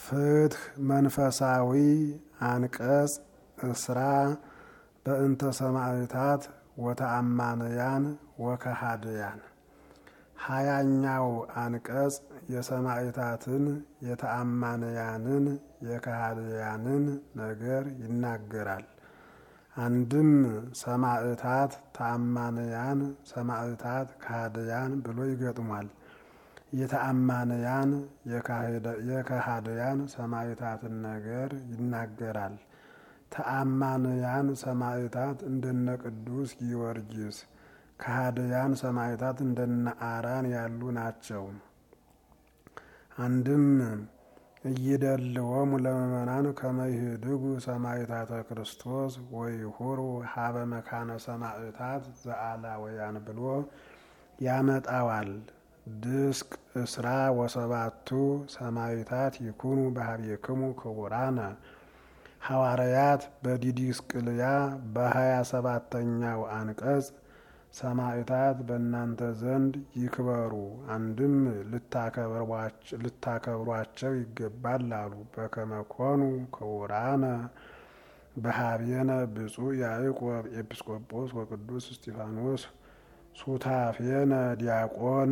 ፍትህ መንፈሳዊ አንቀጽ እስራ በእንተ ሰማዕታት ወተአማንያን ወከሃድያን ሀያኛው አንቀጽ የሰማዕታትን የተአማንያንን የከሃድያንን ነገር ይናገራል። አንድም ሰማዕታት ተአማንያን፣ ሰማዕታት ከሃድያን ብሎ ይገጥሟል። የተአማንያን የከሃድያን ሰማዕታትን ነገር ይናገራል። ተአማንያን ሰማዕታት እንደነ ቅዱስ ጊዮርጊስ፣ ከሃድያን ሰማዕታት እንደነ አራን ያሉ ናቸው። አንድም እይደልዎሙ ለምእመናን ከመይህድጉ ሰማዕታተ ክርስቶስ ወይሁሩ ሀበ መካነ ሰማዕታት ዘአላውያን ብሎ ያመጣዋል። ድስቅ እስራ ወሰባቱ ሰማዕታት ይኩኑ ባህቤክሙ ክቡራነ ሐዋርያት በዲዲስቅልያ በሀያ ሰባተኛው አንቀጽ ሰማዕታት በእናንተ ዘንድ ይክበሩ፣ አንድም ልታከብሯቸው ይገባል አሉ። በከመኮኑ ክቡራነ በሀቤነ ብፁዕ ያዕቆብ ኤጲስቆጶስ ወቅዱስ እስጢፋኖስ ሱታፌነ ዲያቆን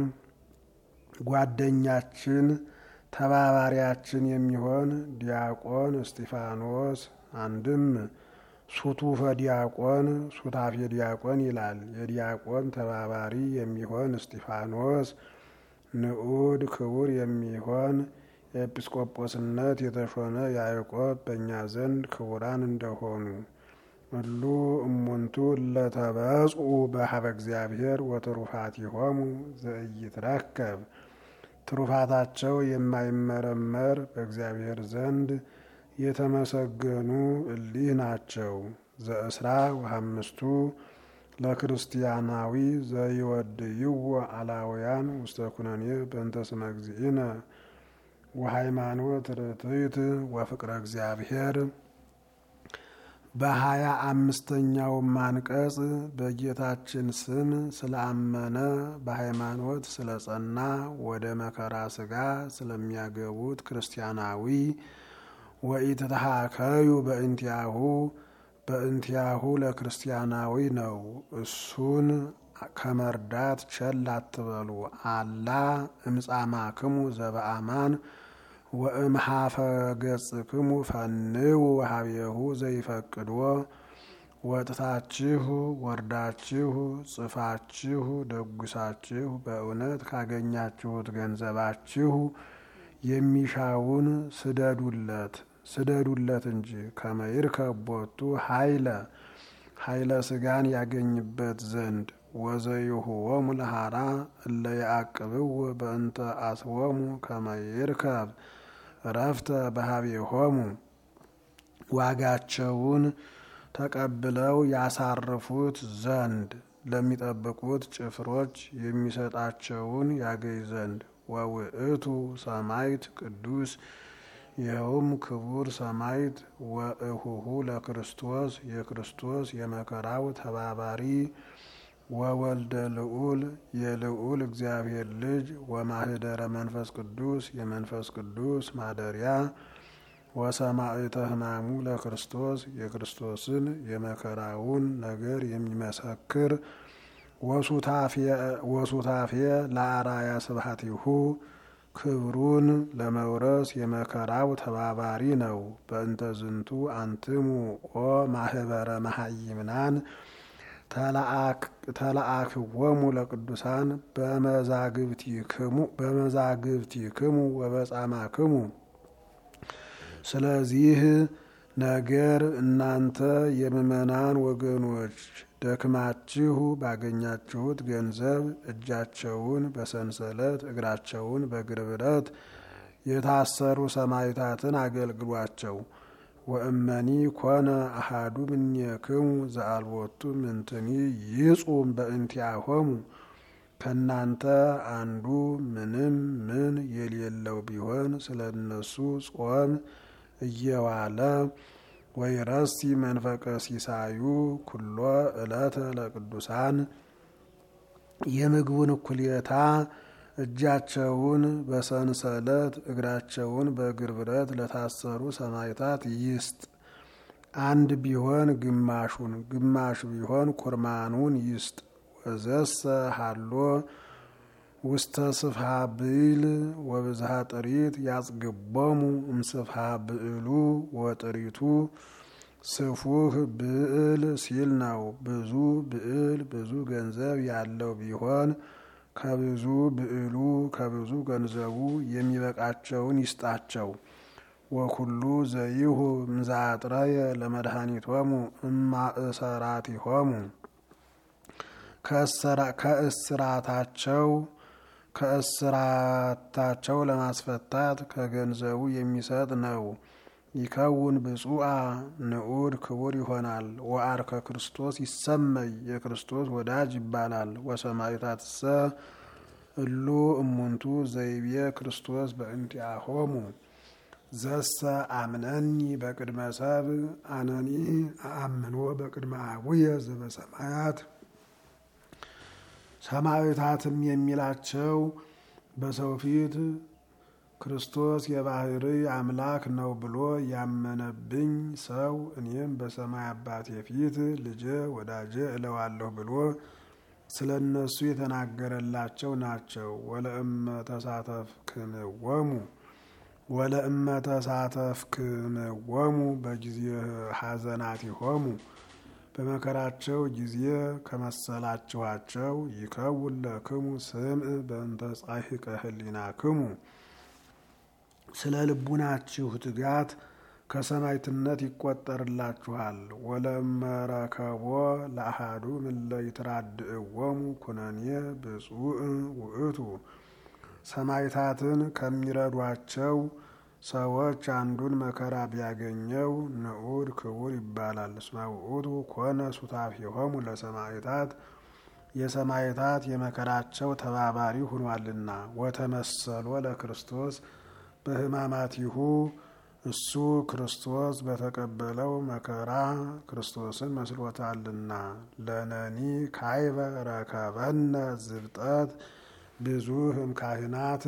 ጓደኛችን ተባባሪያችን የሚሆን ዲያቆን እስጢፋኖስ አንድም ሱቱፈ ዲያቆን ሱታፌ ዲያቆን ይላል። የዲያቆን ተባባሪ የሚሆን እስጢፋኖስ ንዑድ ክቡር የሚሆን የኤጲስቆጶስነት የተሾመ ያዕቆብ በእኛ ዘንድ ክቡራን እንደሆኑ እሉ እሙንቱ ለተበጽኡ በሀበ እግዚአብሔር ወትሩፋቲሆሙ ዘኢይትረከብ ትሩፋታቸው የማይመረመር በእግዚአብሔር ዘንድ የተመሰገኑ እሊህ ናቸው። ዘእስራ ወሐምስቱ ለክርስቲያናዊ ዘይወድይዎ አላውያን ውስተ ኩነኔ በእንተ ስመ እግዚእነ ወሃይማኖት ርትዕት ወፍቅረ እግዚአብሔር በሀያ አምስተኛውም አንቀጽ በጌታችን ስም ስለአመነ በሃይማኖት ስለጸና ወደ መከራ ስጋ ስለሚያገቡት ክርስቲያናዊ ወኢትተሃከዩ በእንቲያሁ በእንቲያሁ ለክርስቲያናዊ ነው። እሱን ከመርዳት ቸል አትበሉ። አላ እምጻማክሙ ዘበአማን ወእምሃፈ ገጽክሙ ፈንው ሀቤሁ ዘይፈቅድዎ ወጥታችሁ ወርዳችሁ ጽፋችሁ ደጉሳችሁ በእውነት ካገኛችሁት ገንዘባችሁ የሚሻውን ስደዱለት ስደዱለት እንጂ ከመይርከብ ቦቱ ኃይለ ኃይለ ስጋን ያገኝበት ዘንድ ወዘይሁዎሙ ለሃራ እለ ያዕቅብዎ በእንተ አስቦሙ ከመይርከብ እረፍተ በሀቤሆሙ ዋጋቸውን ተቀብለው ያሳርፉት ዘንድ ለሚጠብቁት ጭፍሮች የሚሰጣቸውን ያገኝ ዘንድ ወውእቱ ሰማይት ቅዱስ ይኸውም ክቡር ሰማይት ወእሁሁ ለክርስቶስ የክርስቶስ የመከራው ተባባሪ ወወልደ ልዑል የልዑል እግዚአብሔር ልጅ ወማህደረ መንፈስ ቅዱስ የመንፈስ ቅዱስ ማደሪያ ወሰማዕተ ሕማሙ ለክርስቶስ የክርስቶስን የመከራውን ነገር የሚመሰክር ወሱታፌ ለአራያ ስብሐቲሁ ክብሩን ለመውረስ የመከራው ተባባሪ ነው። በእንተ ዝንቱ አንትሙ ኦ ማህበረ መሀይምናን ተለአክዎሙ ለቅዱሳን በመዛግብቲክሙ ወበጻማክሙ። ስለዚህ ነገር እናንተ የምእመናን ወገኖች ደክማችሁ ባገኛችሁት ገንዘብ እጃቸውን በሰንሰለት እግራቸውን በእግር ብረት የታሰሩ ሰማዕታትን አገልግሏቸው። ወእመኒ ኮነ አሃዱ እምኔክሙ ዘአልቦቱ ምንትኒ ይጹም በእንቲአሆሙ ከእናንተ አንዱ ምንም ምን የሌለው ቢሆን ስለ እነሱ ጾም እየዋለ ወይረሲ መንፈቀ ሲሳዩ ኩሎ ዕለተ ለቅዱሳን የምግቡን እኩሌታ እጃቸውን በሰንሰለት እግራቸውን በእግር ብረት ለታሰሩ ሰማዕታት ይስጥ። አንድ ቢሆን ግማሹን ግማሽ ቢሆን ኩርማኑን ይስጥ። ወዘሰ ሀሎ ውስተ ስፍሃ ብዕል ወብዝሃ ጥሪት ያጽግቦሙ እምስፍሃ ብዕሉ ወጥሪቱ ስፉህ ብዕል ሲል ነው። ብዙ ብዕል ብዙ ገንዘብ ያለው ቢሆን ከብዙ ብዕሉ ከብዙ ገንዘቡ የሚበቃቸውን ይስጣቸው። ወኩሉ ዘይሁ ምዛጥረየ ለመድኃኒቶሙ እማእሰራቲሆሙ ከእስራታቸው ከእስራታቸው ለማስፈታት ከገንዘቡ የሚሰጥ ነው። ይከውን ብፁዓ ንዑድ ክቡር ይሆናል። ወአርከ ክርስቶስ ይሰመይ የክርስቶስ ወዳጅ ይባላል። ወሰማዕታትሰ እሉ እሙንቱ ዘይቤ ክርስቶስ በእንቲአሆሙ ዘሰ አምነኒ በቅድመ ሰብ አነኒ አአምኖ በቅድመ አቡየ ዘበሰማያት ሰማዕታትም የሚላቸው በሰው ፊት ክርስቶስ የባህርይ አምላክ ነው ብሎ ያመነብኝ ሰው እኔም በሰማይ አባቴ ፊት ልጄ ወዳጄ እለዋለሁ ብሎ ስለ እነሱ የተናገረላቸው ናቸው። ወለእመ ተሳተፍክምዎሙ ወለእመ ተሳተፍክምዎሙ በጊዜ ሐዘናቲሆሙ በመከራቸው ጊዜ ከመሰላችኋቸው ይከውን ለክሙ ስምዕ በእንተ ጻሒቀ ህሊናክሙ ስለ ልቡናችሁ ትጋት ከሰማዕትነት ይቆጠርላችኋል። ወለመረከቦ ለአሃዱ ምለ ይትራድእዎሙ ኩነኔ ብፁዕ ውእቱ ሰማዕታትን ከሚረዷቸው ሰዎች አንዱን መከራ ቢያገኘው ንዑድ ክቡር ይባላል። እስመ ውእቱ ኮነ ሱታፌሆሙ ለሰማዕታት የሰማዕታት የመከራቸው ተባባሪ ሆኗልና። ወተመሰሎ ለክርስቶስ በሕማማቲሁ እሱ ክርስቶስ በተቀበለው መከራ ክርስቶስን መስሎታልና። ለነኒ ካይበ ረከበነ ዝብጠት ብዙኅ እምካህናት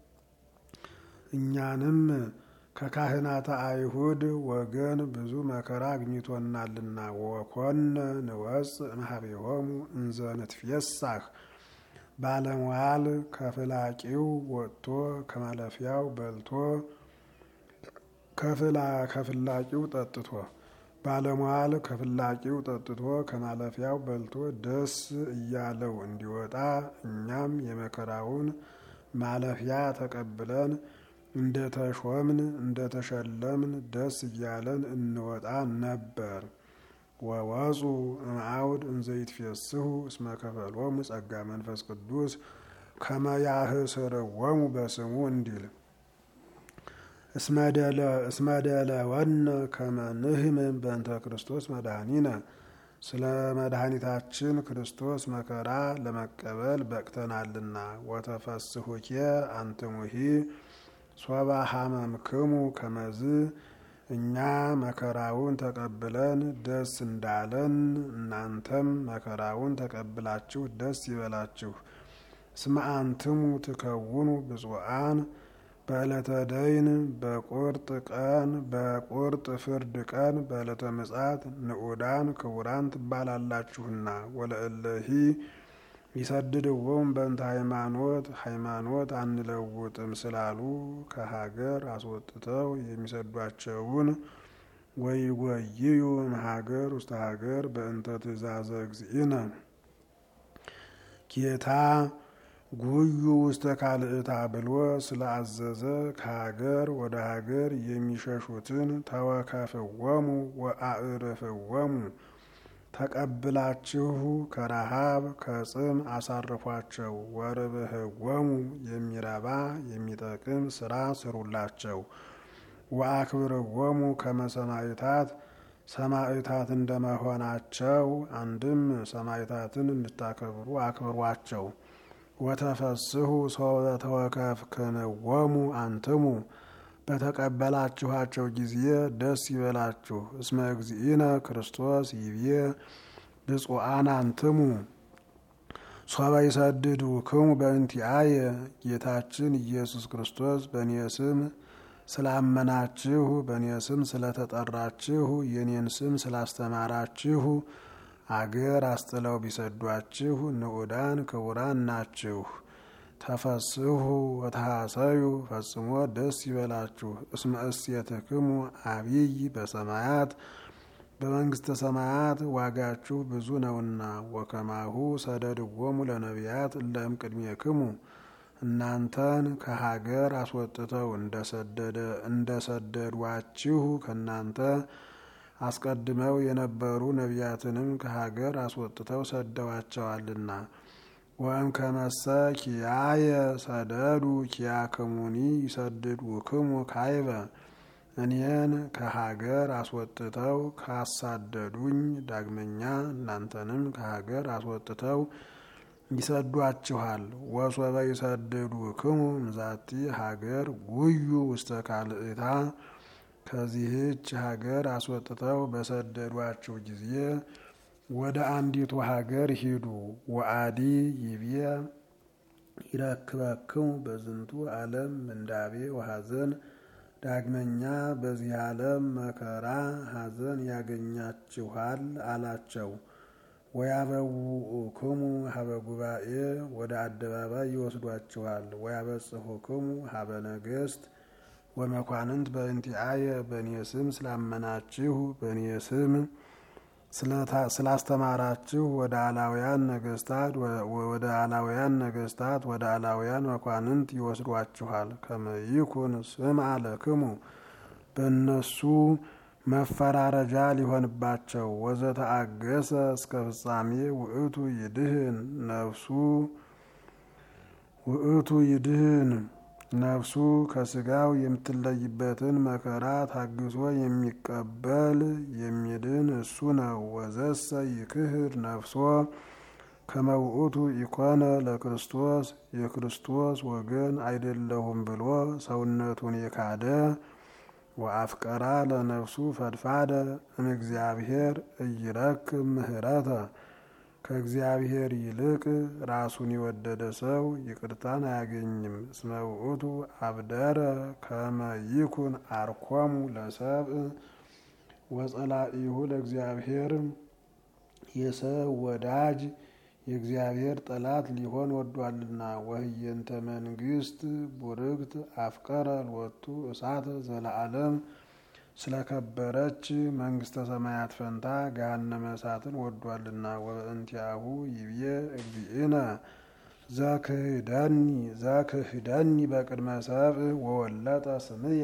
እኛንም ከካህናተ አይሁድ ወገን ብዙ መከራ አግኝቶናልና። ወኮነ ንወፅእ እምኀቤሆሙ እንዘ ንትፌሳህ ባለሟል ከፍላቂው ወጥቶ ከማለፊያው በልቶ ከፍላቂው ጠጥቶ ባለሟል ከፍላቂው ጠጥቶ ከማለፊያው በልቶ ደስ እያለው እንዲወጣ እኛም የመከራውን ማለፊያ ተቀብለን እንደ ተሾምን እንደ ተሸለምን ደስ እያለን እንወጣ ነበር። ወወፁ እምአውድ እንዘ ይትፌስሑ እስመ ከፈሎሙ ጸጋ መንፈስ ቅዱስ ከመ ያህስርዎሙ በስሙ እንዲል እስመደለ ወነ ከመ ንሕመም በእንተ ክርስቶስ መድኃኒነ ስለ መድኃኒታችን ክርስቶስ መከራ ለመቀበል በቅተናልና። ወተፈስሑኬ አንትሙሂ ሶባ ሀመምክሙ ከመዝ እኛ መከራውን ተቀብለን ደስ እንዳለን እናንተም መከራውን ተቀብላችሁ ደስ ይበላችሁ። እስመ አንትሙ ትከውኑ ብፁዓን በዕለተ ደይን በቁርጥ ቀን በቁርጥ ፍርድ ቀን በዕለተ ምጽአት ንዑዳን ክቡራን ትባላላችሁና። ወለእለሂ ይሰድድዎም በእንተ ሃይማኖት ሃይማኖት አንለውጥም ስላሉ ከሀገር አስወጥተው የሚሰዷቸውን ወይጎይዩ እምሀገር ውስተ ሀገር በእንተ ትእዛዘ እግዚእነ ጌታ ጉዩ ውስተ ካልእታ ብሎ ስለአዘዘ ከሀገር ወደ ሀገር የሚሸሹትን ተወከፍወሙ ወአዕርፍወሙ ተቀብላችሁ ከረሃብ ከጽም አሳርፏቸው። ወርብህወሙ የሚረባ የሚጠቅም ስራ ስሩላቸው። ወአክብርወሙ ከመ ሰማዕታት ሰማዕታት እንደመሆናቸው አንድም ሰማዕታትን እንድታከብሩ አክብሯቸው። ወተፈስሑ ሶበ ተወከፍክንዎሙ አንትሙ በተቀበላችኋቸው ጊዜ ደስ ይበላችሁ። እስመ እግዚእነ ክርስቶስ ይቤ ብፁዓን አንትሙ ሶበ ይሰድዱክሙ በእንቲአየ ጌታችን ኢየሱስ ክርስቶስ በእኔ ስም ስላመናችሁ በእኔ ስም ስለተጠራችሁ የኔን ስም ስላስተማራችሁ አገር አስጥለው ቢሰዷችሁ ንዑዳን ክቡራን ናችሁ። ተፈስሑ ወተሐሰዩ ፈጽሞ ደስ ይበላችሁ። እስመ እሴትክሙ አቢይ በሰማያት በመንግስተ ሰማያት ዋጋችሁ ብዙ ነውና። ወከማሁ ሰደድዎሙ ለነቢያት እለ እምቅድሜክሙ እናንተን ከሀገር አስወጥተው እንደሰደዷችሁ ከእናንተ አስቀድመው የነበሩ ነቢያትንም ከሀገር አስወጥተው ሰደዋቸዋልና። ወእም ከመሰ ኪያየ ሰደዱ ኪያክሙኒ ይሰድዱክሙ ካይበ እኔን ከሀገር አስወጥተው ካሳደዱኝ ዳግመኛ እናንተንም ከሀገር አስወጥተው ይሰዷችኋል። ወሶበ ይሰድዱክሙ እምዛቲ ሀገር ጉዩ ውስተ ካልእታ ከዚህች ሀገር አስወጥተው በሰደዷችሁ ጊዜ ወደ አንዲቱ ሀገር ሂዱ። ወአዲ ይቤ ይረክበክሙ በዝንቱ ዓለም ምንዳቤ ወሐዘን ዳግመኛ በዚህ ዓለም መከራ ሐዘን ያገኛችኋል አላቸው። ወያበውኡክሙ ሀበ ጉባኤ ወደ አደባባይ ይወስዷችኋል። ወያበጽሑክሙ ሀበ ነገሥት ወመኳንንት በእንቲአየ በእኔ ስም ስላመናችሁ በእኔ ስም ስላስተማራችሁ ወደ አላውያን ነገስታት ወደ አላውያን ነገስታት ወደ አላውያን መኳንንት ይወስዷችኋል። ከመይኩን ስም አለክሙ በእነሱ መፈራረጃ ሊሆንባቸው ወዘተአገሰ እስከ ፍጻሜ ውእቱ ይድህን ነፍሱ ውእቱ ይድህን ነፍሱ ከስጋው የምትለይበትን መከራ ታግሶ የሚቀበል የሚድን እሱ ነው። ወዘሰ ይክህድ ነፍሶ ከመውእቱ ኢኮነ ለክርስቶስ የክርስቶስ ወገን አይደለሁም ብሎ ሰውነቱን የካደ ወአፍቀራ ለነፍሱ ፈድፋደ እምእግዚአብሔር እይረክብ ምህረተ ከእግዚአብሔር ይልቅ ራሱን የወደደ ሰው ይቅርታን አያገኝም። እስመ ውእቱ አብደረ ከመ ይኩን አርኮሙ ለሰብእ ወጸላኢሁ ለእግዚአብሔር የሰው ወዳጅ የእግዚአብሔር ጠላት ሊሆን ወዷልና። ወህየንተ መንግስት ቡርክት አፍቀረ ልወቱ እሳተ ዘለዓለም ስለከበረች መንግስተ ሰማያት ፈንታ ገሃነመ እሳትን ወዷልና። ወበእንቲአሁ ይብዬ እግዚእነ ዘክህደኒ ዘክህደኒ በቅድመ ሰብእ ወወለጠ ስምየ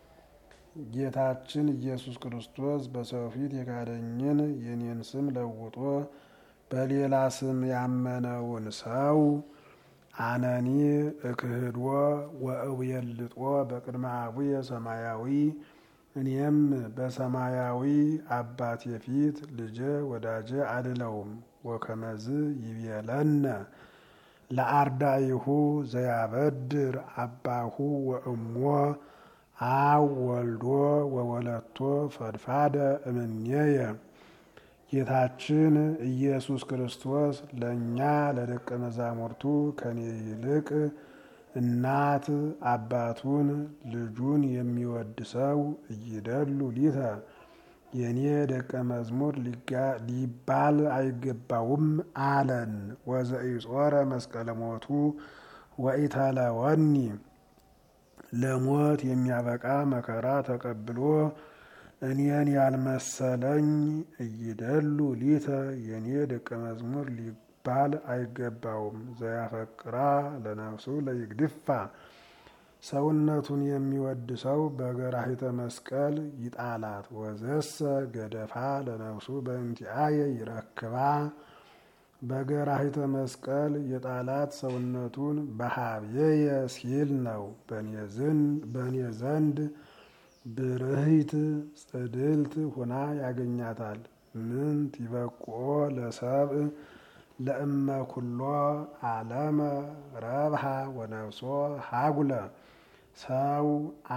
ጌታችን ኢየሱስ ክርስቶስ በሰው ፊት የካደኝን የኔን ስም ለውጦ በሌላ ስም ያመነውን ሰው አነኒ እክህድዎ ወእውየልጦ በቅድመ አቡየ ሰማያዊ እኔም በሰማያዊ አባቴ ፊት ልጄ ወዳጄ አልለውም። ወከመዝ ይቤለነ ለአርዳኢሁ ዘያበድር አባሁ ወእሞ አው ወልዶ ወወለቶ ፈድፋደ እምኔየ ጌታችን ኢየሱስ ክርስቶስ ለእኛ ለደቀ መዛሙርቱ ከኔ ይልቅ እናት አባቱን ልጁን የሚወድ ሰው እይደሉ ሊተ የእኔ ደቀ መዝሙር ሊባል አይገባውም አለን። ወዘኢጾረ መስቀለ ሞቱ ወኢተለወኒ ለሞት የሚያበቃ መከራ ተቀብሎ እኔን ያልመሰለኝ እይደሉ ሊተ የእኔ ደቀ መዝሙር ሊባል አይገባውም። ዘያፈቅራ ለነፍሱ ለይግድፋ ሰውነቱን የሚወድ ሰው በገራሂተ መስቀል ይጣላት። ወዘሰ ገደፋ ለነፍሱ በእንቲአየ ይረክባ በገራሂተ መስቀል የጣላት ሰውነቱን በሀብየየ ሲል ነው። በእኔ ዘንድ ብርህይት ጽድልት ሁና ያገኛታል። ምንት ይበቁኦ ለሰብእ ለእመ ኩሎ ዓለመ ረብሃ ወነፍሶ ሀጉለ ሰው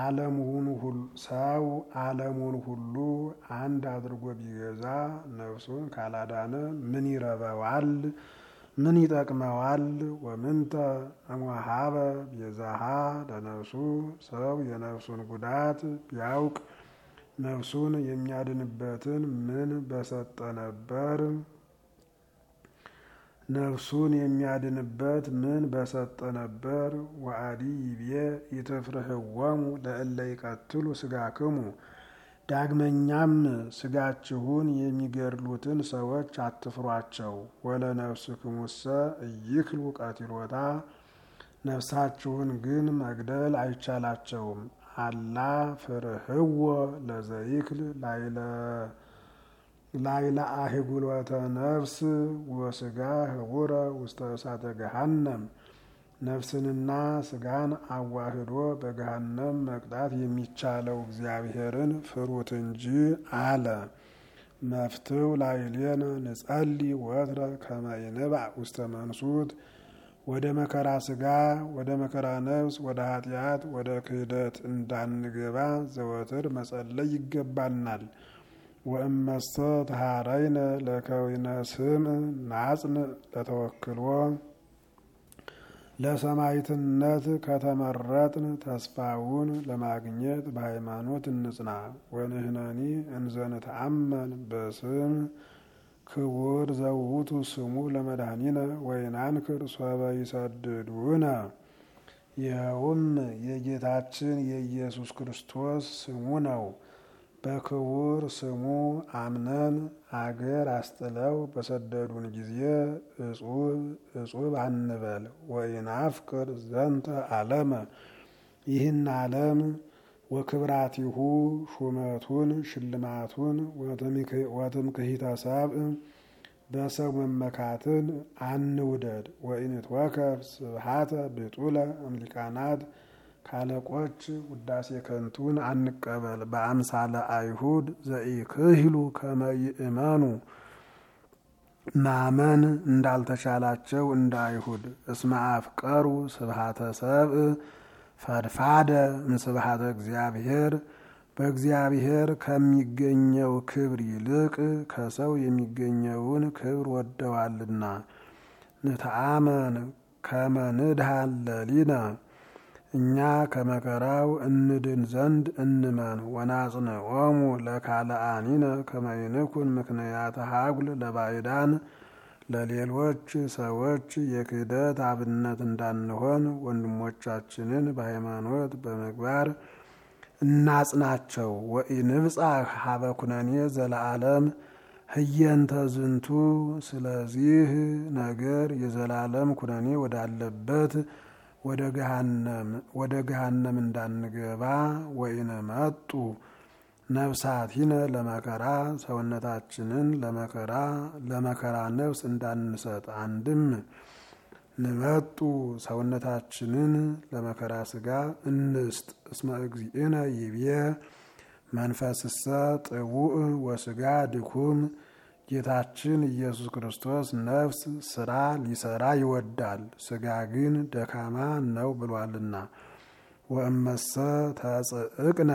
ዓለሙን ሁሉ አንድ አድርጎ ቢገዛ ነፍሱን ካላዳነ ምን ይረበዋል? ምን ይጠቅመዋል? ወምንተ እምወሀበ ቤዛሃ ለነፍሱ ሰው የነፍሱን ጉዳት ቢያውቅ ነፍሱን የሚያድንበትን ምን በሰጠ ነበር? ነፍሱን የሚያድንበት ምን በሰጠ ነበር? ወአዲ ይቤ ኢትፍርህዎሙ ለእለ ይቀትሉ ስጋክሙ ዳግመኛም ስጋችሁን የሚገድሉትን ሰዎች አትፍሯቸው። ወለነፍስክሙሰ ኢይክሉ ቀቲሎታ ነፍሳችሁን ግን መግደል አይቻላቸውም። አላ ፍርህዎ ለዘይክል ላይለ አህጉሎተ ነፍስ ወስጋ ህቡረ ውስተ እሳተ ገሃነም ነፍስንና ስጋን አዋህዶ በገሃነም መቅጣት የሚቻለው እግዚአብሔርን ፍሩት እንጂ አለ። መፍትው ላዕሌነ ንጸሊ ወትረ ከመ ይንባዕ ውስተ መንሱት ወደ መከራ ስጋ፣ ወደ መከራ ነፍስ፣ ወደ ኃጢአት፣ ወደ ክህደት እንዳንገባ ዘወትር መጸለይ ይገባናል። ወእመሰ ተሃረይነ ለከዊነ ስም ናጽን ለተወክሎ ለሰማዕትነት ከተመረጥን ተስፋውን ለማግኘት በሃይማኖት እንጽና። ወንህነኒ እንዘንተአመን በስም ክቡር ዘውቱ ስሙ ለመድኃኒነ ወይናንክር ሶበ ይሰድዱነ። ይኸውም የጌታችን የኢየሱስ ክርስቶስ ስሙ ነው። በክቡር ስሙ አምነን አገር አስጥለው በሰደዱን ጊዜ እጹብ እጹብ አንበል። ወይናፍቅር ዘንተ ዓለመ ይህን ዓለም ወክብራቲሁ ሹመቱን ሽልማቱን ወትምክሂተ ሰብእ በሰው መመካትን አንውደድ። ወኢንትወከፍ ስብሐተ ብጡለ እምሊቃናት ካለቆች ውዳሴ ከንቱን አንቀበል። በአምሳለ አይሁድ ዘኢክህሉ ከመ ይእመኑ ማመን እንዳልተቻላቸው እንደ አይሁድ እስመ አፍቀሩ ስብሐተ ሰብእ ፈድፋደ እምስብሐተ እግዚአብሔር በእግዚአብሔር ከሚገኘው ክብር ይልቅ ከሰው የሚገኘውን ክብር ወደዋልና። ንተአመን ከመ ንድሃን ለሊነ እኛ ከመከራው እንድን ዘንድ እንመን። ወናጽንዖሙ ለካልአኒነ ከመ ይንኩን ምክንያተ ሀጉል ለባዕዳን ለሌሎች ሰዎች የክህደት አብነት እንዳንሆን ወንድሞቻችንን በሃይማኖት በምግባር እናጽናቸው። ወኢንብጻሕ ሀበ ኩነኔ ዘለዓለም ህየንተ ዝንቱ ስለዚህ ነገር የዘላለም ኩነኔ ወዳለበት ወደ ገሃነም እንዳንገባ ወይነ መጡ ነፍሳቲነ ለመከራ ሰውነታችንን ለመከራ ለመከራ ነፍስ እንዳንሰጥ አንድም ንመጡ ሰውነታችንን ለመከራ ስጋ እንስጥ። እስመ እግዚእነ ይቤ መንፈስሰ ጥቡእ ወስጋ ድኩም ጌታችን ኢየሱስ ክርስቶስ ነፍስ ስራ ሊሰራ ይወዳል፣ ስጋ ግን ደካማ ነው ብሏልና። ወእመሰ ተጽእቅነ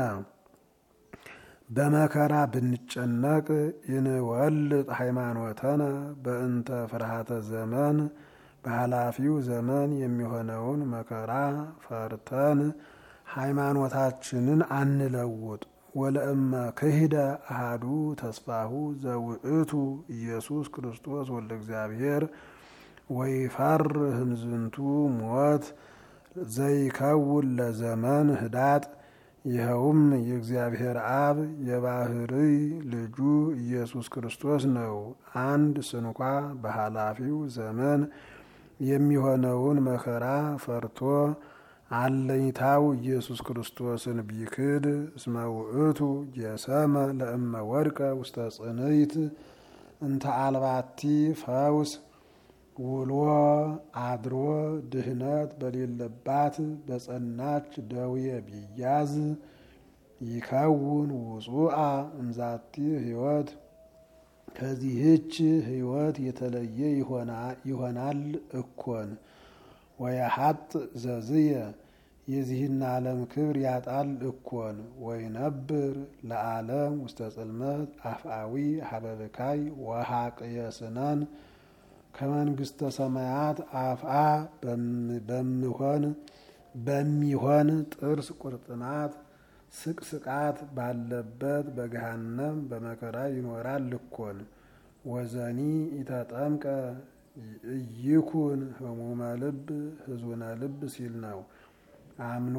በመከራ ብንጨነቅ ይንወልጥ ሃይማኖተነ በእንተ ፍርሃተ ዘመን በኃላፊው ዘመን የሚሆነውን መከራ ፈርተን ሃይማኖታችንን አንለውጥ። ወለእመ ክሂደ አሃዱ ተስፋሁ ዘውእቱ ኢየሱስ ክርስቶስ ወልደ እግዚአብሔር ወይፈርህ እምዝንቱ ሞት ዘይከውን ለዘመን ህዳጥ ይኸውም የእግዚአብሔር አብ የባህርይ ልጁ ኢየሱስ ክርስቶስ ነው። አንድ ስንኳ በኃላፊው ዘመን የሚሆነውን መከራ ፈርቶ አለኝታው ኢየሱስ ክርስቶስን ቢክድ እስመ ውእቱ ጀሰመ ለእመ ወድቀ ውስተ ጽንይት እንተ አልባቲ ፈውስ ውሎ አድሮ ድህነት በሌለባት በጸናች ደዌ ቢያዝ ይከውን ውጹአ እምዛቲ ሕይወት ከዚህች ሕይወት የተለየ ይሆናል እኮን ወየሀጥ ዘዝየ የዚህን ዓለም ክብር ያጣል እኮን ወይነብር ለዓለም ውስተ ጽልመት አፍአዊ ሀበብካይ ወሀቅየ ስነን ከመንግስተ ሰማያት አፍአ በሚሆን በሚሆን ጥርስ ቁርጥማት ስቅስቃት ባለበት በገሃነም በመከራ ይኖራል ልኮን ወዘኒ ኢተጠምቀ እይኩን ህሙመ ልብ ህዙነ ልብ ሲል ነው። አምኖ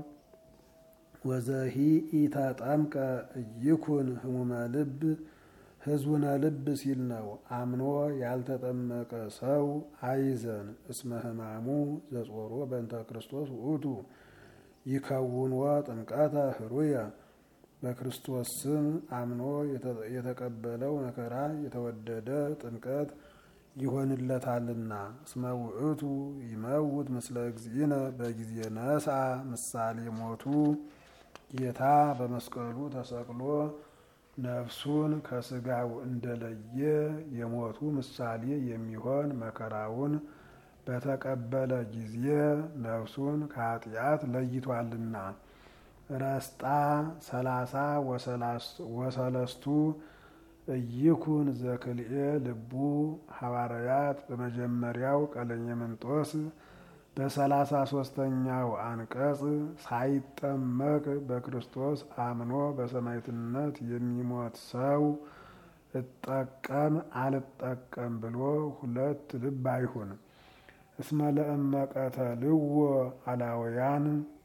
ወዘሂ ኢተጠምቀ እይኩን ህሙመ ልብ ህዙነ ልብ ሲል ነው። አምኖ ያልተጠመቀ ሰው አይዘን እስመ ህማሙ ዘጾሮ በእንተ ክርስቶስ ውእቱ ይከውንወ ጥምቀተ ህሩየ በክርስቶስ ስም አምኖ የተቀበለው መከራ የተወደደ ጥምቀት ይሆንለታልና። እስመ ውእቱ ይመውት ምስለ እግዚእነ በጊዜ ነስአ ምሳሌ ሞቱ ጌታ በመስቀሉ ተሰቅሎ ነፍሱን ከስጋው እንደለየ የሞቱ ምሳሌ የሚሆን መከራውን በተቀበለ ጊዜ ነፍሱን ከኃጢአት ለይቷልና። ረስጣ ሰላሳ ወሰለስቱ እይኩን ዘክልኤ ልቡ ሐዋርያት በመጀመሪያው ቀለሜንጦስ በሰላሳ ሶስተኛው አንቀጽ ሳይጠመቅ በክርስቶስ አምኖ በሰማዕትነት የሚሞት ሰው እጠቀም አልጠቀም ብሎ ሁለት ልብ አይሁን። እስመ ለእመቀተ ልዎ አላውያን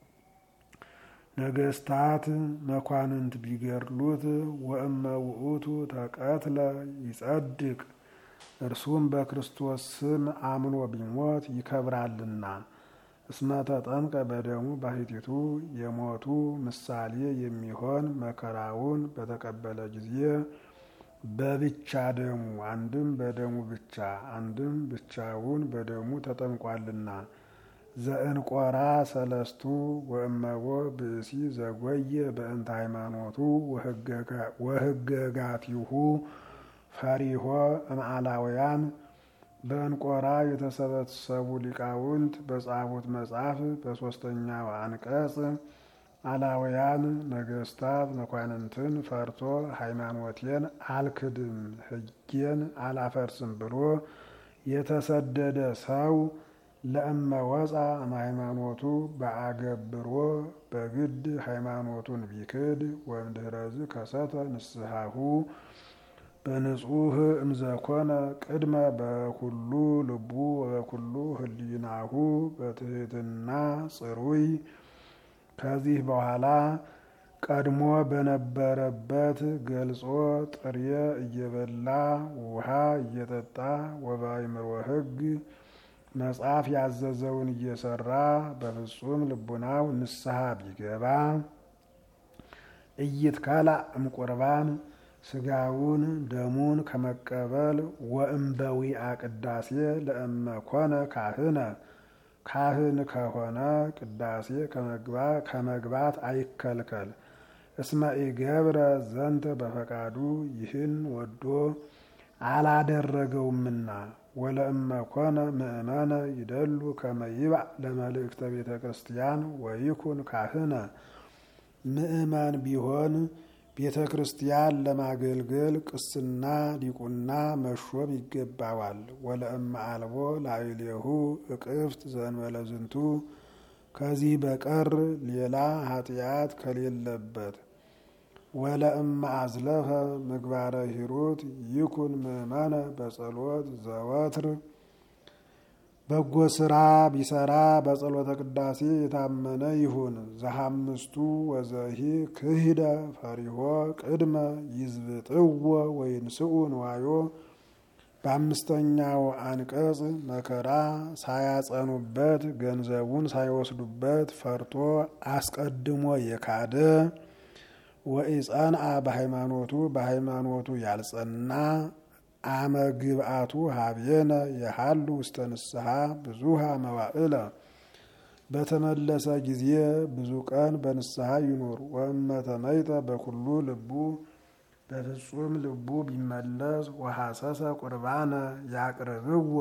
ነገስታት መኳንንት ቢገድሉት ወእመ ውእቱ ተቀትለ ይጸድቅ እርሱም በክርስቶስ ስም አምኖ ቢሞት ይከብራልና። እስመ ተጠምቀ በደሙ ባሕቲቱ የሞቱ ምሳሌ የሚሆን መከራውን በተቀበለ ጊዜ በብቻ ደሙ አንድም በደሙ ብቻ አንድም ብቻውን በደሙ ተጠምቋልና። ዘእንቆራ ሰለስቱ ወእመቦ ብእሲ ዘጎየ በእንተ ሃይማኖቱ ወህገጋቲሁ ፈሪሆ እምአላውያን በእንቆራ የተሰበሰቡ ሊቃውንት በጻፉት መጽሐፍ በሦስተኛው አንቀጽ አላውያን ነገስታት መኳንንትን ፈርቶ ሃይማኖቴን አልክድም ሕጌን አላፈርስም ብሎ የተሰደደ ሰው ለእመ ወፃ እምሃይማኖቱ በአገብሮ በግድ ሃይማኖቱን ቢክድ ወእምድኅረዝ ከሰተ ንስሐሁ በንጹህ እምዘኮነ ቅድመ በኩሉ ልቡ ወበኩሉ ህሊናሁ በትህትና ጽሩይ ከዚህ በኋላ ቀድሞ በነበረበት ገልጾ ጥሬ እየበላ ውሃ እየጠጣ ወበአእምሮ ሕግ መጽሐፍ ያዘዘውን እየሰራ በፍጹም ልቡናው ንስሐ ቢገባ እይትከላ እምቁርባን ስጋውን ደሙን ከመቀበል ወእምበዊ አቅዳሴ ለእመ ኮነ ካህነ ካህን ከሆነ ቅዳሴ ከመግባት አይከልከል። እስመ ኢገብረ ዘንተ በፈቃዱ ይህን ወዶ አላደረገውምና። ወለእመ ኮነ ምእመነ ይደሉ ከመ ይብዕ ለመልእክተ ቤተ ክርስቲያን ወይኩን ካህነ ምእመን ቢሆን ቤተ ክርስቲያን ለማገልገል ቅስና ዲቁና መሾም ይገባዋል። ወለእመ አልቦ ላዕሌሁ እቅፍት ዘእንበለ ዝንቱ ከዚህ በቀር ሌላ ኃጢአት ከሌለበት ወለእመ አዝለፈ ምግባረ ሂሩት ይኩን ምእመነ በጸሎት ዘወትር በጎ ስራ ቢሰራ በጸሎተ ቅዳሴ የታመነ ይሁን። ዘሐምስቱ ወዘሂ ክሂደ ፈሪሆ ቅድመ ይዝብጥዎ ወይንስኡ ንዋዮ በአምስተኛው አንቀጽ መከራ ሳያጸኑበት ገንዘቡን ሳይወስዱበት ፈርቶ አስቀድሞ የካደ ወኢጸንአ በሃይማኖቱ በሃይማኖቱ ያልጸና አመ ግብአቱ ሀብየነ የሃሉ ውስተ ንስሐ ብዙሃ መዋዕለ በተመለሰ ጊዜ ብዙ ቀን በንስሐ ይኑር። ወእመ ተመይጠ በኩሉ ልቡ በፍጹም ልቡ ቢመለስ ወሐሰሰ ቁርባነ ያቅርብዎ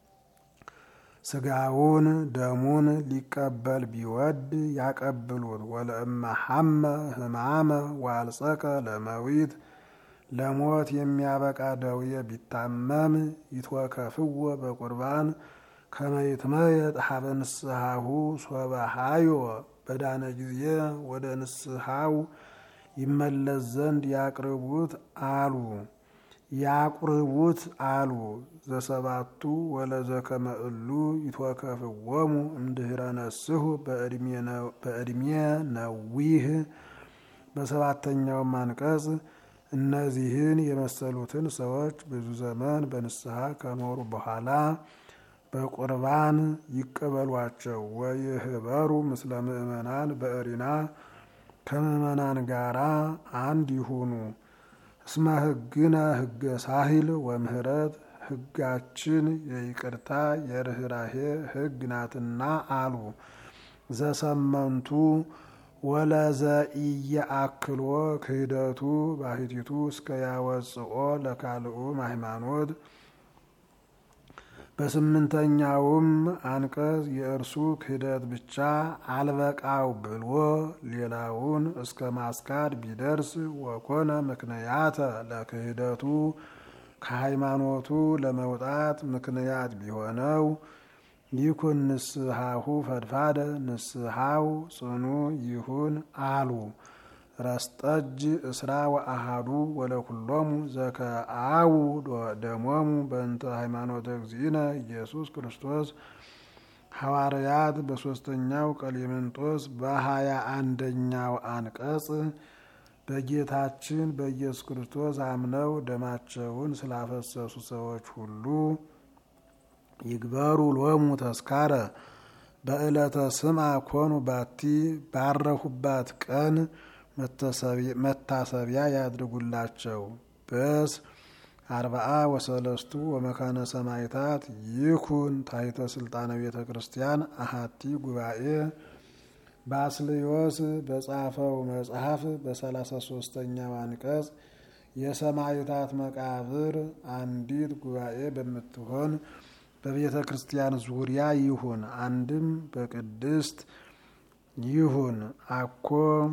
ስጋውን ደሙን ሊቀበል ቢወድ ያቀብሉት። ወለእመ ሐመ ህማመ ዋልጸቀ ለመዊት ለሞት የሚያበቃ ደዌ ቢታመም ይትወከፍዎ በቁርባን ከመይትመየጥ ሀበ ንስሐሁ ሶበ ሀዮ በዳነ ጊዜ ወደ ንስሐው ይመለስ ዘንድ ያቅርቡት አሉ ያቁርቡት አሉ። ዘሰባቱ ወለዘከመ እሉ ይትወከፍዎሙ እምድኅረ ነስሑ በዕድሜ ነዊህ። በሰባተኛውም አንቀጽ እነዚህን የመሰሉትን ሰዎች ብዙ ዘመን በንስሐ ከኖሩ በኋላ በቁርባን ይቀበሏቸው። ወይህበሩ ምስለ ምእመናን በእሪና ከምእመናን ጋራ አንድ ይሁኑ። እስመ ሕግነ ሕገ ሳሂል ወምህረት ሕጋችን የይቅርታ የርኅራሄ ሕግ ናትና አሉ። ዘሰመንቱ ወለዘኢየአክሎ ክህደቱ ባሕቲቱ እስከ ያወፅኦ ለካልኡም ሃይማኖት። በስምንተኛውም አንቀጽ የእርሱ ክህደት ብቻ አልበቃው ብሎ ሌላውን እስከ ማስካድ ቢደርስ ወኮነ ምክንያተ ለክህደቱ ከሃይማኖቱ ለመውጣት ምክንያት ቢሆነው ይኩን ንስሐሁ ፈድፋደ ንስሐው ጽኑ ይሁን አሉ። ረስጠጅ እስራ ወአሃዱ ወለኩሎሙ ዘከአው ደሞሙ በእንተ ሃይማኖተ እግዚእነ ኢየሱስ ክርስቶስ ሐዋርያት በሦስተኛው ቀሌምንጦስ በሀያ አንደኛው አንቀጽ በጌታችን በኢየሱስ ክርስቶስ አምነው ደማቸውን ስላፈሰሱ ሰዎች ሁሉ ይግበሩ ሎሙ ተስካረ በዕለተ ስምዐ ኮኑ ባቲ ባረሁባት ቀን መታሰቢያ ያድርጉላቸው። በስ አርባአ ወሰለስቱ ወመካነ ሰማይታት ይኩን ታሕተ ስልጣነ ቤተ ክርስቲያን አሃቲ ጉባኤ ባስልዮስ በጻፈው መጽሐፍ በሰላሳ ሶስተኛው አንቀጽ የሰማይታት መቃብር አንዲት ጉባኤ በምትሆን በቤተ ክርስቲያን ዙሪያ ይሁን። አንድም በቅድስት ይሁን። አኮ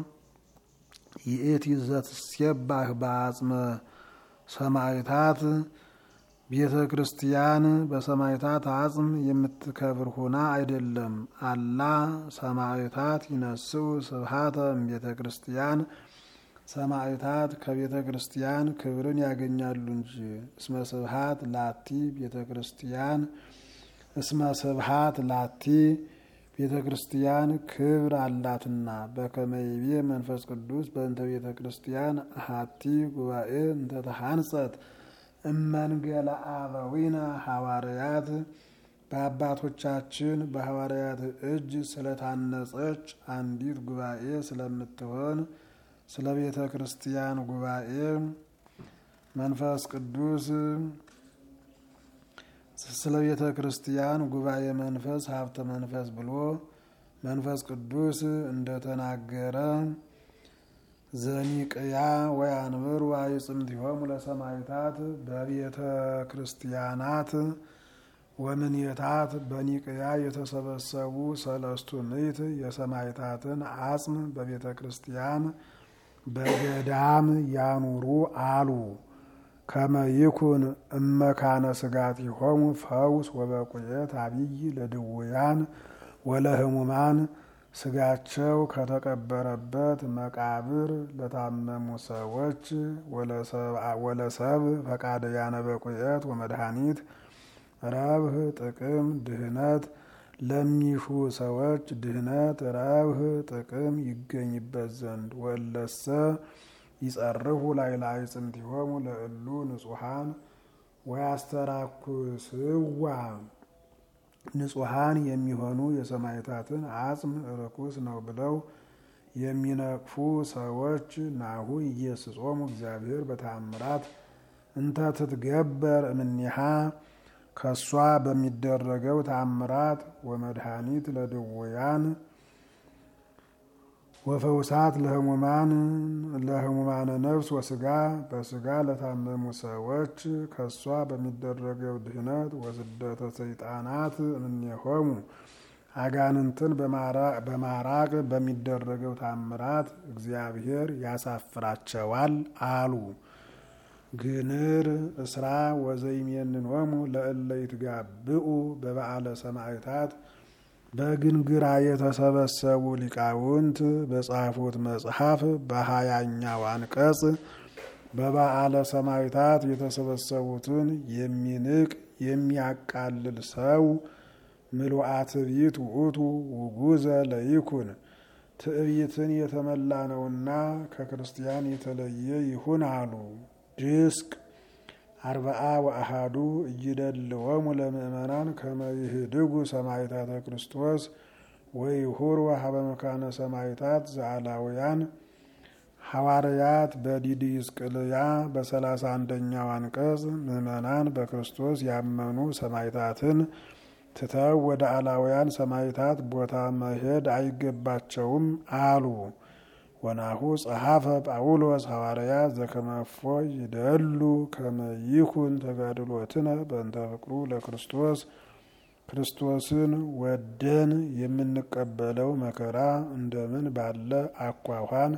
ይእቲ ዘትሴባህ በአጽመ ሰማይታት ቤተ ክርስቲያን በሰማይታት አጽም የምትከብር ሆና አይደለም። አላ ሰማይታት ይነስኡ ስብሃተ እምቤተ ክርስቲያን ሰማዕታት ከቤተ ክርስቲያን ክብርን ያገኛሉ እንጂ። እስመ ስብሃት ላቲ ቤተ ክርስቲያን እስመ ስብሃት ላቲ ቤተ ክርስቲያን ክብር አላትና። በከመይቤ መንፈስ ቅዱስ በእንተ ቤተ ክርስቲያን አሃቲ ጉባኤ እንተተሃንጸት እመንገለ አበዊነ ሐዋርያት በአባቶቻችን በሐዋርያት እጅ ስለታነጸች አንዲት ጉባኤ ስለምትሆን ስለ ቤተ ክርስቲያን ጉባኤ መንፈስ ቅዱስ ስለ ቤተ ክርስቲያን ጉባኤ መንፈስ ሀብተ መንፈስ ብሎ መንፈስ ቅዱስ እንደተናገረ ዘኒቅያ ወያንብሩ አይጽምቲሆሙ ለሰማዕታት በቤተ ክርስቲያናት ወምንየታት በኒቅያ የተሰበሰቡ ሰለስቱ ምዕት የሰማዕታትን አጽም በቤተ ክርስቲያን በገዳም ያኑሩ አሉ። ከመይኩን እመካነ ስጋቲሆሙ ፈውስ ወበቁየት አብይ ለድውያን ወለህሙማን ስጋቸው ከተቀበረበት መቃብር ለታመሙ ሰዎች ወለሰብ ፈቃደያነ በቁየት ወመድኃኒት ረብህ ጥቅም ድህነት ለሚሹ ሰዎች ድህነት ረብህ ጥቅም ይገኝበት ዘንድ ወለሰ ይጸርሁ ላይ ላይ ጽምቲሆሙ ለእሉ ንጹሐን ወያስተራኩስዋ ንጹሐን የሚሆኑ የሰማዕታትን አጽም ርኩስ ነው ብለው የሚነቅፉ ሰዎች ናሁ ኢየስጾሙ እግዚአብሔር በተአምራት እንተ ትትገበር እምኔሃ ከሷ በሚደረገው ተአምራት ወመድኃኒት ለድውያን ወፈውሳት ለህሙማን ለህሙማነ ነፍስ ወስጋ በስጋ ለታመሙ ሰዎች ከሷ በሚደረገው ድህነት ወስደተ ሰይጣናት እምኔሆሙ አጋንንትን በማራቅ በሚደረገው ታምራት እግዚአብሔር ያሳፍራቸዋል አሉ። ግንር እስራ ወዘይሜንኖሙ ለእለ ይትጋብኡ በበዓለ ሰማዕታት በግንግራ የተሰበሰቡ ሊቃውንት በጻፉት መጽሐፍ በሀያኛው አንቀጽ በበዓለ ሰማዕታት የተሰበሰቡትን የሚንቅ የሚያቃልል ሰው ምሉአ ትዕቢት ውእቱ ውጉዘ ለይኩን ትዕቢትን የተመላ ነውና ከክርስቲያን የተለየ ይሁን አሉ። ድስቅ አርባአ ወአሃዱ እይደልወሙ ለምእመናን ከመ ይህድጉ ሰማዕታተ ክርስቶስ ወይሁር ወሀበ መካነ ሰማዕታት ዘአላውያን ሐዋርያት በዲድስቅልያ በሰላሳ አንደኛው አንቀጽ ምእመናን በክርስቶስ ያመኑ ሰማዕታትን ትተው ወደ አላውያን ሰማዕታት ቦታ መሄድ አይገባቸውም አሉ። ወናሁ ጸሐፈ ጳውሎስ ሐዋርያ ዘከመፎ ይደሉ ከመ ይኩን ተጋድሎትነ በእንተ ፍቅሩ ለክርስቶስ ክርስቶስን ወደን የምንቀበለው መከራ እንደምን ባለ አኳኋን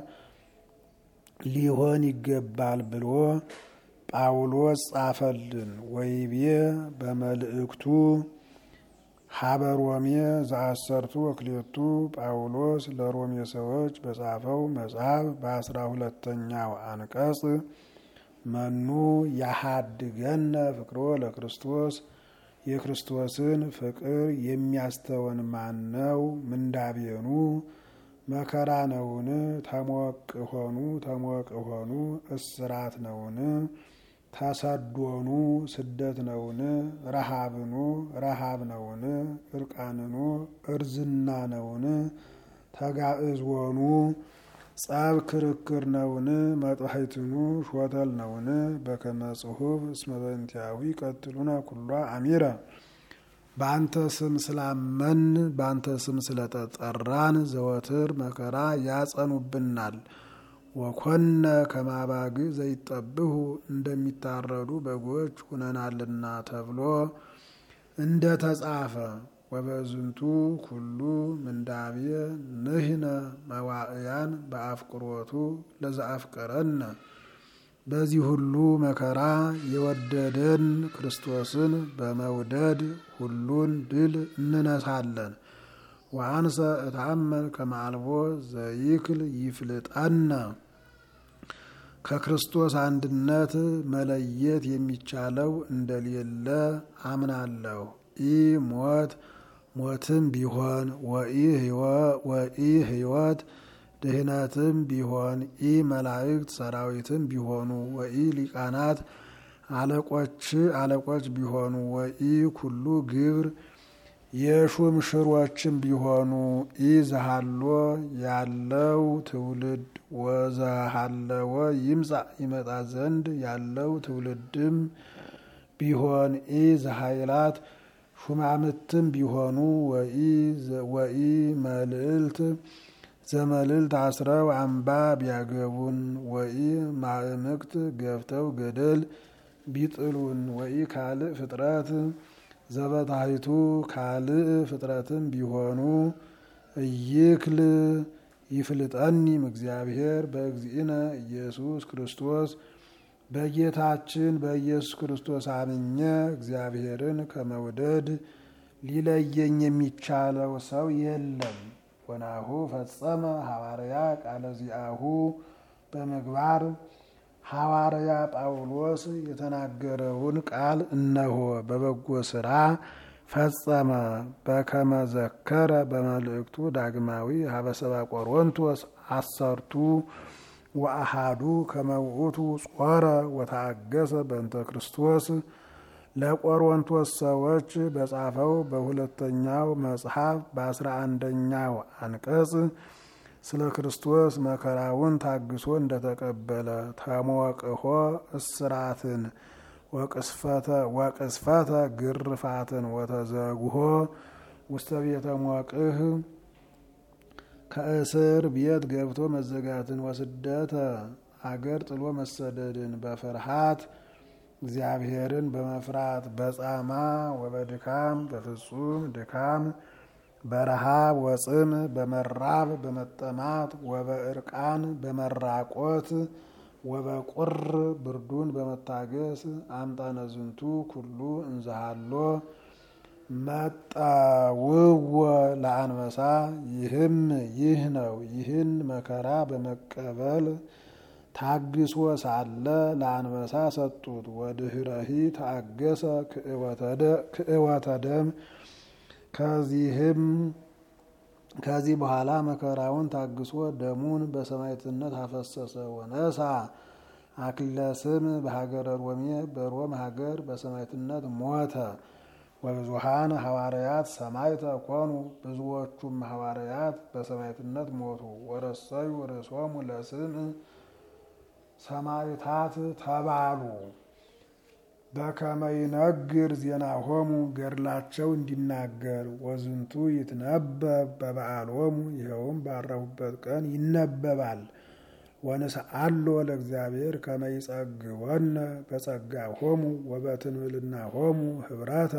ሊሆን ይገባል ብሎ ጳውሎስ ጻፈልን። ወይቤ በመልእክቱ ሀበ ሮሜ ዘአሰርቱ ወክሌቱ ጳውሎስ ለሮሜ ሰዎች በጻፈው መጽሐፍ በአስራ ሁለተኛው አንቀጽ መኑ ያሃድገነ ፍቅሮ ለክርስቶስ የክርስቶስን ፍቅር የሚያስተወን ማን ነው? ምንዳቤኑ መከራ ነውን? ተሞቅ ሆኑ ተሞቅ ሆኑ እስራት ነውን? ተሰዶኑ ስደት ነውን? ረሃብኑ ረሃብ ነውን? እርቃንኑ እርዝና ነውን? ተጋእዝወኑ ጸብ ክርክር ነውን? መጥሐይትኑ ሾተል ነውን? በከመ ጽሑፍ እስመ በእንቲአሁ ይቀትሉነ ኩሏ አሚረ በአንተ ስም ስላመን በአንተ ስም ስለተጠራን ዘወትር መከራ ያጸኑብናል። ወኮነ ከማባግ ዘይጠብሁ እንደሚታረዱ በጎች ሁነናልና ተብሎ እንደ ተጻፈ ወበዝንቱ ኩሉ ምንዳቤ ንህነ መዋእያን በአፍቅሮቱ ለዘአፍቀረነ በዚህ ሁሉ መከራ የወደደን ክርስቶስን በመውደድ ሁሉን ድል እንነሳለን። ወአንሰ እታመን ከማልቦ ዘይክል ይፍልጠነ ከክርስቶስ አንድነት መለየት የሚቻለው እንደሌለ አምናለሁ። ኢ ሞት ሞትም ቢሆን ወኢ ሕይወት ድህነትም ቢሆን ኢ መላእክት ሰራዊትም ቢሆኑ ወኢ ሊቃናት አለቆች አለቆች ቢሆኑ ወኢ ኩሉ ግብር የሹም ሽሮችም ቢሆኑ ኢ ዘሃሎ ያለው ትውልድ ወዘሃለወ ይምጻ ይመጣ ዘንድ ያለው ትውልድም ቢሆን ኢ ዘሃይላት ሹማምትም ቢሆኑ ወኢ መልዕልት ዘመልዕልት አስረው አምባ ቢያገቡን ወኢ ማእምቅት ገፍተው ገደል ቢጥሉን ወኢ ካልእ ፍጥረት ዘበታይቱ ካልእ ፍጥረትም ቢሆኑ እይክል ይፍልጠኒም እግዚአብሔር በእግዚእነ ኢየሱስ ክርስቶስ በጌታችን በኢየሱስ ክርስቶስ አምኜ እግዚአብሔርን ከመውደድ ሊለየኝ የሚቻለው ሰው የለም። ወናሁ ፈጸመ ሐዋርያ ቃለ ዚአሁ በምግባር ሐዋርያ ጳውሎስ የተናገረውን ቃል እነሆ በበጎ ስራ ፈጸመ። በከመ ዘከረ በመልእክቱ ዳግማዊ ሀበሰባ ቆሮንቶስ አሰርቱ ወአሃዱ ከመ ውእቱ ጾረ ወታገሰ በእንተ ክርስቶስ ለቆሮንቶስ ሰዎች በጻፈው በሁለተኛው መጽሐፍ በአስራ አንደኛው አንቀጽ ስለ ክርስቶስ መከራውን ታግሶ እንደተቀበለ ተሞቅሆ እስራትን ወቅስፈተ ግርፋትን ወተዘጉሆ ውስተ ቤተ ሞቅህ ከእስር ቤት ገብቶ መዘጋትን ወስደተ አገር ጥሎ መሰደድን በፍርሃት እግዚአብሔርን በመፍራት በጻማ ወበድካም በፍጹም ድካም በረሃብ ወጽም በመራብ በመጠማት ወበእርቃን በመራቆት ወበቁር ብርዱን በመታገስ አምጣነ ዝንቱ ኩሉ እንዘሃሎ መጣውወ ለአንበሳ ይህም ይህ ነው። ይህን መከራ በመቀበል ታግሶ ሳለ ለአንበሳ ሰጡት። ወድህረሂ ታገሰ ክእወተ ደም ከዚህም ከዚህ በኋላ መከራውን ታግሶ ደሙን በሰማዕትነት አፈሰሰ። ወነሳ አክሊለ ስም በሀገረ ሮሜ በሮም ሀገር በሰማዕትነት ሞተ። ወብዙሃን ሐዋርያት ሰማዕተ ኮኑ ብዙዎቹም ሐዋርያት በሰማዕትነት ሞቱ። ወረሰዩ ርእሶሙ ለስም ሰማዕታት ተባሉ። በከመ ይነግር ዜናሆሙ ገድላቸው እንዲናገር ወዝንቱ ይትነበብ በበዓሎሙ ይኸውም ባረፉበት ቀን ይነበባል። ወንስአሎ ለእግዚአብሔር ከመ ይጸግወነ በጸጋሆሙ ወበትንብልናሆሙ ኅብረተ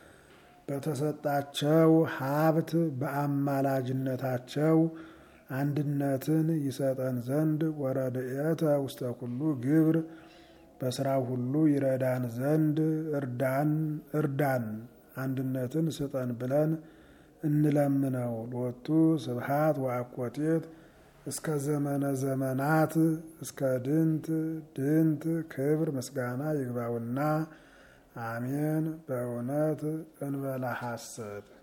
በተሰጣቸው ሀብት በአማላጅነታቸው አንድነትን ይሰጠን ዘንድ ወረድኤተ ውስተ ኩሉ ግብር በስራው ሁሉ ይረዳን ዘንድ እርዳን እርዳን አንድነትን ስጠን ብለን እንለምነው። ሎቱ ስብሃት ወአኮቴት እስከ ዘመነ ዘመናት እስከ ድንት ድንት ክብር ምስጋና ይግባውና አሜን። በእውነት እንበላ ሐሰት